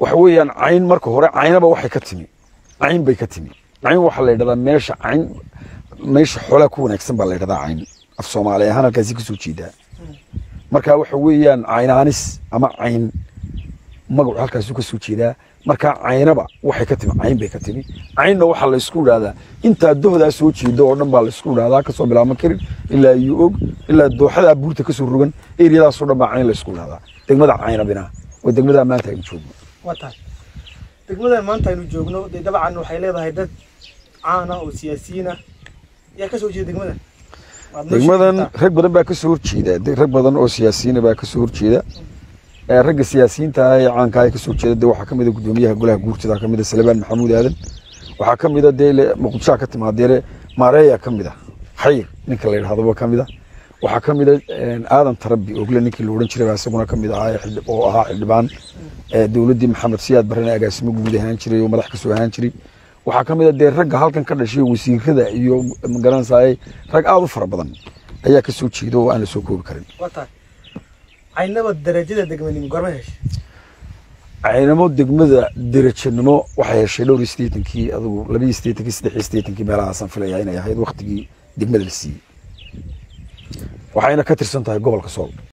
waxa weeyaan cayn marka hore caynaba waxay ka timi cayn bay ka timi cayn waxaa la yidhahdaa meesha cayn meesha xoolaa ku wanaagsan baa la yidhahdaa cayn af soomaali ahaan halkaasi kasoo jeedaa marka waxa weeyaan caynaanis ama cayn magacu halkaasuu kasoo jeedaa markaa caynaba waxay ka timi cayn bay ka timi caynna waxaa la isku idhahdaa intaa dohdaa soo jeeda oo dhan baa la isku idhahdaa kasoo bilaabma karin ilaa iyo og ilaa dooxadaa buurta kasoo rogan eriyadaasoo dhan baa cayn la isku idhahdaa degmada caynabina waa degmadaa maanta aynu joogno waa tahay degmadan maanta aynu joogno dee dabcan waxay leedahay dad caan ah oo siyaasiyiin ah yaa ka soo jeeda degmadan Waad noo degmadan sheegi rag badan baa kasoo horjeeda de- rag badan oo siyaasiyiina baa kasoo horjeeda ee ragga siyaasiyiinta ah ee caanka ah ee kasoo jeeda de waxaa kamid a gudoomiyaha golaha guurtida kamid a salebaan maxamuud aadan waxaa kamid a dee le- muqdishoa ka timaadeere maareeya kamid a xayir ninka la yidhahdoba kamid a waxaa kamid a aadan tarabi ogle ninkii la odhan jiray baa isaguna kamid ahaa ee xildhib- oo ahaa xildhibaan ee dowladdii maxamed siyaad barrena agaasimo guud ahaan jiray oo madax kasoo ahaan jiray waxaa kamid a dee ragga halkan ka dhashay wasiirada iyo magaranaysaay rag aada u fara badan ayaa kasoo jeeda oo aan la soo koobi karin waa tahay caynaba darajada degmanimo goorma heshay caynamo degmada derajanimo waxay heshay dhowr iyo siddeetankii adigu laba iyo siddeetankii saddex iyo siddeetankii meelahaasaan filaya inay ahayd waktigii degmada la siiyey waxayna ka tirsan tahay gobolka sool